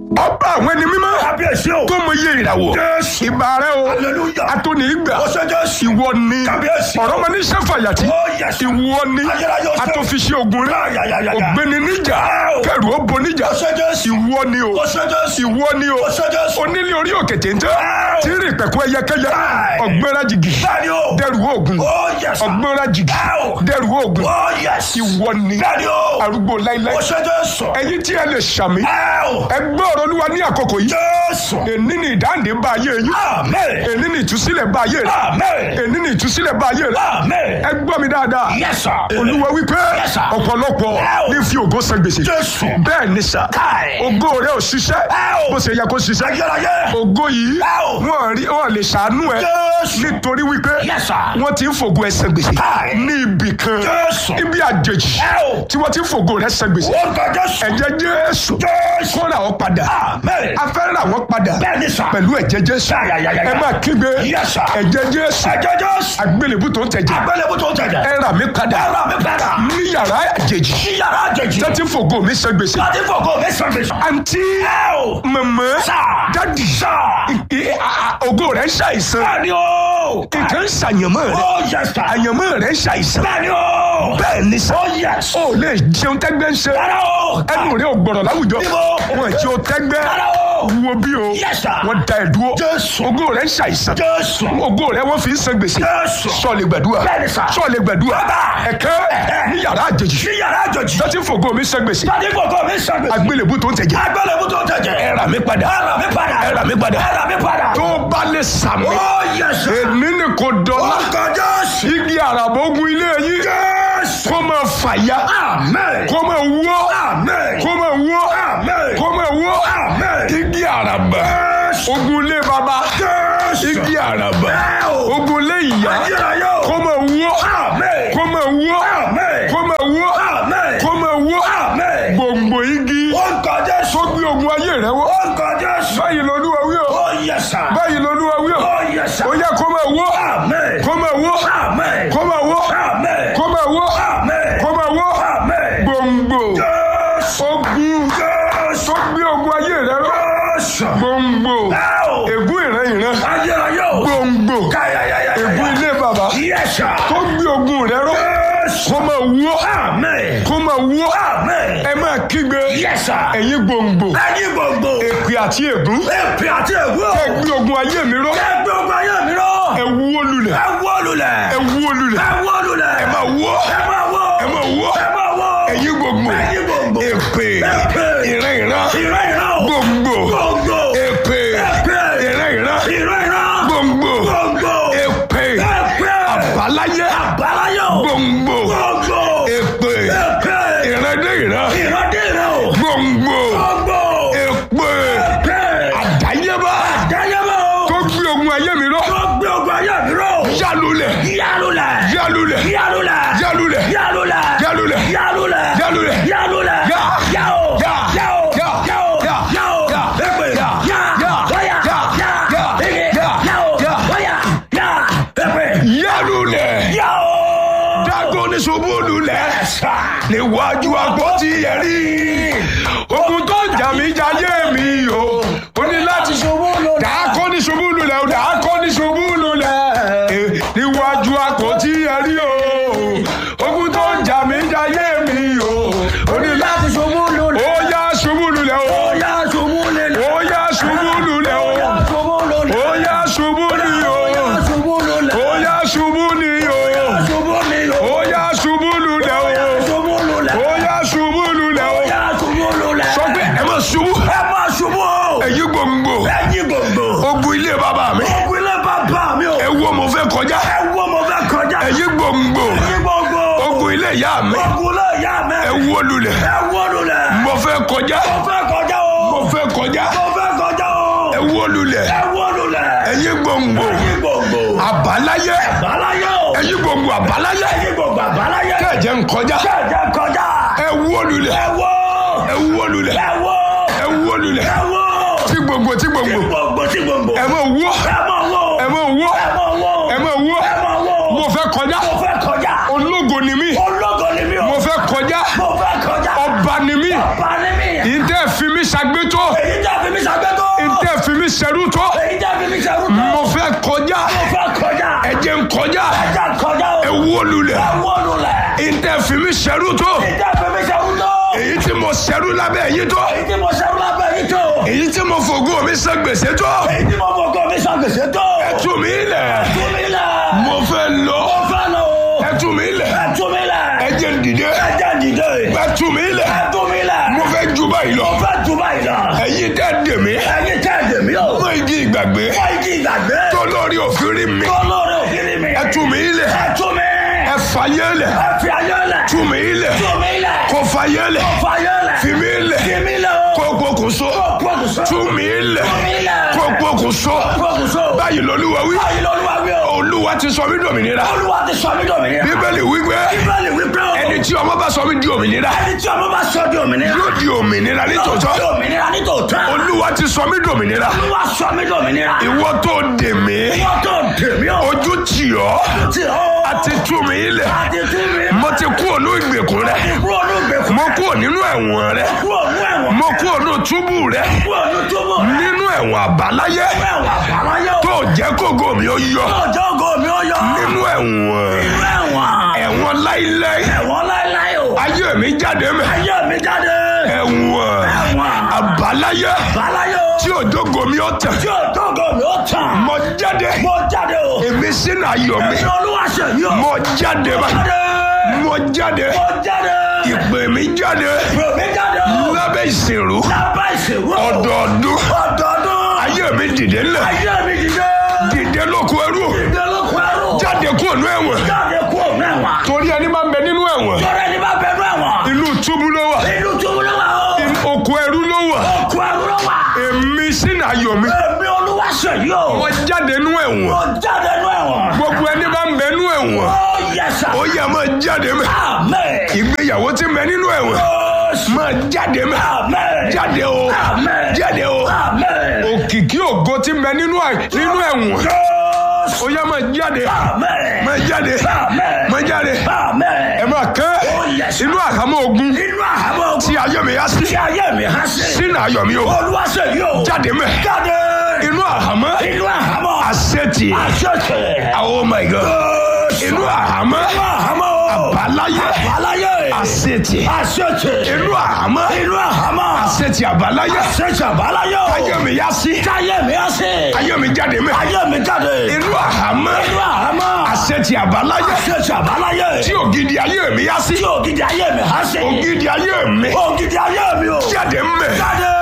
ọba àwọn ẹni mímọ́ kábíyèsí o. tó mọ iye ìràwọ̀ Jésù. ìbà rẹ o Hallelujah. atóni ìgbà ó ṣe Jésù. ìwọ ni Kábíyèsí. ọ̀rọ̀ mọ ní sẹ́fàyàtì Oh, yes. ìwọ ni Ayérayé ọ̀sẹ̀. atòfiṣẹ́ ogun rẹ Ayayayaya. ògbéni níjà Oh. kẹrù ó bo níjà ó ṣe Jésù. ìwọ ni o ó ṣe Jésù. ìwọ ni o ó ṣe Jésù. onílé orí òkè téńté Oh. tí ń rìn pẹ̀kú ẹyẹkẹyẹ Aye. ọ̀gbẹ́ra jìgì bẹ́ẹ̀ni o. dẹrù oògùn ó yẹ sà. ọ̀gbẹ́ra jìgì Oh. dẹrù oògùn ó yẹ sí. ìwọ ni bẹ́ẹ̀ni o. arúgbó láíláí ó ṣe Jésù. ẹ̀yin tí ẹ lè ṣàmì ẹ o. ẹgbẹ́ ọ̀rọ̀ olúwa ní àkókò yìí Jésù. èní ni ìdáǹdè bá ayé yín Amen. èní ni ìtúsílẹ̀ bá ayé rẹ Amen. èní ni ìtúsílẹ̀ bá ayé rẹ Amen. ẹ gbọ́ mi dáadáa Yes, sir. olúwa wípé Yes, sir. ọ̀pọ̀lọpọ̀ Wow. ní fi ògo san gbèsè Jésù. bẹ́ẹ̀ ni sà Káì. ògo rẹ ò ṣiṣẹ́ Wow. bó ṣe yẹ kó ṣiṣẹ́ Ayérayé. ògo yìí Wow. wọn rí wọn lè ṣàánú ẹ Jésù. nítorí wípé Yes, sir. wọn ti ń fògo ẹ san gbèsè Káì. ní ibì kan Jésù. ibi àjèjì Wow. tí wọn ti ń fògo rẹ san gbèsè Orúkọ Jésù. ẹ̀jẹ̀ Jésù Jésù. kó rà wọ́n padà Amen. a fẹ́ rà wọ́n padà Bẹ́ẹ̀ni sà. pẹ̀lú ẹ̀jẹ̀ Jésù Yáyáyáyá. ẹ máa kígbe Yes, sir. ẹ̀jẹ̀ Jésù Ẹ̀jẹ̀ Jésù. àgbélébù tó ń tẹ̀jẹ̀ Àgbélébù tó tẹ̀jẹ̀. ẹ rà mí padà Ẹ rà mí padà. ní yàrá àjèjì Sí yàrá àjèjì. tẹ́tí fògo mi san gbèsè Láti fògo mi sàn mi sàn. àǹtí Ẹ o. mọ̀mọ́ Sà. dádì Sà. ì- à- à- ògo rẹ̀ ń ṣàìsàn Bẹ́ẹ̀ni o. nǹkan ń ṣàyànmọ́ rẹ̀ Ó yẹ sà. àyànmọ́ rẹ̀ ń ṣàìsàn Bẹ́ẹ̀ni o. bẹ́ẹ̀ ni sà Ó yẹ sà. ó lè jẹun tẹ́gbẹ́ ń ṣe Rárá o. ẹnu rẹ̀ ò gbọ̀rọ̀ láwùjọ Níbo? wọn jẹ́ o tẹ́gbẹ́ Rárá o. wo bí o Yes, sir. wọ́n da ẹ̀ dúró Jésù. ògo rẹ̀ ń ṣàìsàn Jésù. ògo rẹ̀ wọ́n fi ń san gbèsè Jésù. sọ̀lẹ̀ gbàdúrà Bẹ́ẹ̀ni sà. sọ̀lẹ̀ gbàdúrà Bàbá. ẹ̀kẹ́ ní yàrá àjèjì Sí yàrá àjèjì. tẹ́tí fògo mi san gbèsè Láti fògo mi sàn mi sàn. àgbélébù tó ń tẹ̀jẹ̀ Àgbélébù tó tẹ̀jẹ̀. ẹ rà mí padà Ẹ rà mí padà. ẹ rà mí padà Ẹ rà mí padà. tó bá lè sàmì Ó yẹ sà. èmi ni kò dọ́là Orúkọ Jésù. igi àràbógun ilé yín Jésù. kó máa fàya Amen. kó máa wó Amen. kó máa wó Amen. kó máa wó Amen. igi àràbà Jésù. ogun ilé baba Jésù. igi àràbà Ẹ o. ogun ilé ìyá Ayérayé o. kó máa wó Amen. kó máa wó Amen. kó máa wó Amen. kó máa wó Amen. gbòǹgbò igi Orúkọ Jésù. tó gbé ogun ayé rẹ wó Orúkọ Jésù. báyìí lolúwa wí o Ó yẹ sà. báyìí lolúwa wí o Ó yẹ sà. ó yẹ kó máa wó Amen. kó máa wó Amen. kó máa wó Amen. kó máa wó Amen. kó máa wó Amen. gbòǹgbò Jésù. ogun Jésù. tó gbé ogun ayé rẹ ró Jésù. gbòǹgbò Ẹ o. ègún ìran ìran Ayérayé o. gbòǹgbò Káyáyáyáyá. ègún ilé bàbá Yes, sir. tó gbé ogun rẹ ró Jésù. kó máa wó Amen. kó máa wó Amen. ẹ máa kígbe Yes, sir. ẹ̀yin gbòǹgbò Ẹyin gbogbo. èpè àti ègún Èpè àti ègbó. ẹ gbé ogun ayé mi ró Ẹgbẹ́ ogun ayé mi rọ. ẹ wó lulẹ̀ Ẹ wó lulẹ̀. ẹ wó lulẹ̀ Ẹ wó lulẹ̀. ẹ máa wó Ẹ máa wó. ẹ máa wó Ẹ máa wó. ẹ̀yin gbòǹgbò Ẹyin gbogbo. èpè Èpè. ìran ìran Ìran ìran o. gbòǹgbò Gbogbo. èpè Èpè. ìran ìran Ìran ìran. gbòǹgbò Gbogbo. èpè Èpè. àbáláyé Àbáláyé o. gbòǹgbò Gbogbo. èpè Èpè. ìran dé ìran Ìran dé ìran o. gbòǹgbò Gbogbo. èpè Èpè. àdáyébá Àdáyébá o. tó gbé ogun ayé mi ró Tó gbé ogun ayé mi rọ. yálulẹ̀ Yálulẹ̀. yálulẹ̀ Yálulẹ̀. yálulẹ̀ Yálulẹ̀. yálulẹ̀ Yálulẹ̀. yálulẹ̀ Yálulẹ̀. Yá. Yá o. Yá. Yá o. Yá. Yá o. Yá. Yá o. Yá. Èpè. Yá. Yá. Yá. Bóyá. Yá. Yá. Yá. Ege. Yá. Yá o. Yá. Bóyá. Yá. Èpè. yálulẹ̀ Yá o. dágọ́ ní ṣubú lulẹ̀ níwájú àpótí ẹ̀rí ogun tó jà mí jayé mi o ó ní láti ṣubú lulẹ̀ dákọ́ ní ṣubú lulẹ̀ o dákọ́ ní ṣubú lulẹ̀ Eh, níwájú àpótí ẹ̀rí o ogun tó jà mí jayé mi o ó ní láti ṣubú lulẹ̀. ó yá ṣubú lulẹ̀ o Ó yá ṣubú lulẹ̀. ó yá ṣubú lulẹ̀ o ṣubú lulẹ̀. ó yá ṣubú ni o ṣubú lulẹ̀. ó yá ṣubú ni o ṣubú ni o. ó yá ṣubú lulẹ̀ o ṣubú lulẹ̀. ó yá ṣubú lulẹ̀ o yá ṣubú lulẹ̀. sọ pé ẹ máa ṣubú ẹ máa ṣubú o. ẹ̀yin gbòǹgbò ẹyin gbogbo. ogun ilé bàbá mi ogun ilé bàbá mi o. ẹ wo mo fẹ́ kọjá ẹ wo mo fẹ́ kọjá. ẹ̀yin gbòǹgbò ẹyin gbogbo. ogun ilé ìyá mi ogun ilé ìyá mi. ẹ wo lulẹ̀ ẹ wo lulẹ̀. mo fẹ́ kọjá mo fẹ́ kọjá o. mo fẹ́ kọjá mo fẹ́ kọjá o. ẹ wo lulẹ̀ ẹ wo lulẹ̀. ẹ̀yin gbòǹgbò ẹyin gbogbo. àbáláyé àbáláyé o. ẹ̀yin gbòǹgbò àbáláyé ẹyin gbogbo àbáláyé. kẹ̀jẹ̀ ń kọjá kẹ̀jẹ̀ kọjá. ẹ wo lulẹ̀ ẹ wo. ẹ wo lulẹ̀ ẹ wo. ẹ wo lulẹ̀ ẹ wo. tí gbòǹgbò tí gbòǹgbò gbogbo tí gbogbo. ẹ mọ̀ wó ẹ mọ̀ wo. ẹ mọ̀ wó ẹ mọ̀ wo. ẹ mọ̀ wó ẹ mọ̀ wo. mo fẹ́ kọjá mo fẹ́ kọjá. ológo ni mí ológo ni mí o. mo fẹ́ kọjá mo fẹ́ kọjá. ọba ni mí ọba ni mí. ìdẹ́ fi mí ṣàgbétó èyí tẹ́ fi ṣẹrú tó ìjà fẹ́mi ṣẹ́rú tó. èyí tí mo ṣẹrú lábẹ́ yín tó èyí tí mo ṣẹ́rú lábẹ́ yìí tó. èyí tí mo fògo mi san gbèsè tó èyí tí mo fọkọ mi ṣàgbèsè tó. tú mi lẹ̀ tú mi lẹ̀. mo fẹ́ lọ mo fẹ́ lọ o. ẹ tú mi lẹ̀ ẹ tú mi lẹ̀. ẹ jẹ́ n dìde ẹ jẹ́ dìde. ẹ tú mi lẹ̀ ẹ tú mi lẹ̀. mo fẹ́ ju báyìí lọ mo fẹ́ tú báyìí lọ. ẹ̀yin tẹ́ dè mí ẹyin tẹ́ ẹ̀dẹ̀ mi o. mọ igi ìgbàgbé wọ́n ìdí ìgbàgbé. tó lórí òfin rí mi tó lórí òkìrì mi. ẹ tú mi lẹ̀ ẹ tú mi. ẹ fàyè lẹ̀ ẹ fi ayé lẹ̀. tú mi lẹ̀ tú mi lẹ̀. kó fàyè lẹ̀ kó fayé lẹ̀. fi mi lẹ̀ fi mi lẹ̀ o. kó pokùnso pokùnso. tú mi lẹ̀ tú mi lẹ̀. kó pokùnso pokùnso. báyìí lolúwa wí báyìí lọ́lúwa wí o. olúwa ti sọ mí dòmìnira olúwa ti sọ mí dòmìnira. bíbélì wípé bíbélì wípé o. ẹni tí ọmọ bá sọ mí di òmìnira ẹni tí ọmọ bá sọ di òmìnira. yóò di òmìnira di nítòótọ́ òmìnira nítòótọ́. olúwa ti sọ mí dòmìnira olúwa sọ mí dòmìnira. ìwọ tó dè mí wọ́n tó dèmí o. ojú tì ọ́ tí o. àti tú mi ilẹ̀ àti tú mi. mo ti kú ònú ìgbèkùn rẹ kúrò ní ìgbèkùn. mo kú nínú ẹ̀wọ̀n rẹ kúrò ní ẹ̀wọ̀n. mo kú ònú túbú rẹ kúrò ní túbú. nínú ẹ̀wọ̀n àbáláyé ẹ̀wọ̀n àbáláyé o. tó jẹ́ kógo mi ó yọ ọjọ́ ògo mi ó yọ. nínú ẹ̀wọ̀n nínú ẹ̀wọ̀n. ẹ̀wọ̀n láíláí ẹ̀wọ̀n láéláé o. ayé mi jáde mẹ́ ayé mi jáde. ẹ̀wọ̀n ẹ̀wọ̀n. àbáláyé àbáláyé o. tí òjògo mi ó tàn tí ọjọ́ ògo mi ó tàn. mo jáde mo jáde o. èmi sínú ayọ̀ mi èmi olúwa ṣe yí o. mo jáde bá jáde. mo jáde mo jáde. ìpè mi jáde mi jáde o. lábẹ́ ìsìnrú lábẹ́ ìṣèwọ́. ọdọọdún ọdọọdún. ayé mi dìde ńlẹ̀ ayé mi dìde. dìde lóko ẹrú dìde lóko ẹrú. jáde kúrò ní ẹ̀wọ̀n jáde kú òun ẹ̀wọ̀n. torí ẹni máa ń bẹ nínú ẹ̀wọ̀n tọ́lá ẹni bá bẹ̀rù ẹ̀wọ̀n. inú túbú ló wà inú túbú ló wà o. oko ẹrú ló wà òkú ẹrú ló wà. èmi sínú ayọ̀ mi èmi olúwa ṣe yí o. mo jáde nínú ẹ̀wọ̀n mo jáde nú ẹ̀wọ̀n. gbogbo ẹni bá ń bẹ nínú ẹ̀wọ̀n ó yẹ sà. ó yẹ máa jáde mẹ́ àmín. ìgbéyàwó tí ń bẹ nínú ẹ̀wọ̀n Jésù. máa jáde mẹ́ àmín. jáde o Àmín. jáde o àmín. òkìkí ògo tí ń bẹ nínú ẹ̀- nínú ẹ̀wọ̀n Jésù. ó yẹ máa jáde àmín. máa jáde àmín. máa jáde àmín. ẹ máa kẹ́ yes. inú àhámọ́ ogun inú àhámọ́ ogun. tí ayé mi yá sí tí ayé mi há sí. sínú ayọ̀ mi o olúwa ṣe yí o. jáde mẹ́ jáde. inú àhámọ́ inú àhámọ́. àṣetì àṣẹ̀ṣẹ̀. oh my god Jésù. inú àhámọ́ inú àhámọ́ o. àbáláyé àbáláyé. àṣetì àṣẹ̀ṣẹ̀. inú àhámọ́ inú àhámọ́. àṣetì àbáláyé àṣẹ̀ṣẹ̀ àbáláyé o. ayé mi yá sí táyé mi há sí. ayé mi jáde mẹ́ ayé mi jáde. inú àhámọ́ inú àhámọ́. àṣetì àbáláyé àṣẹ̀ṣẹ̀ àbáláyé. tí ògidì ayé mi yá sí tí ògidì ayé mi há sí. ògidì ayé mi ògidì ayé mi o. jáde mẹ́ jáde.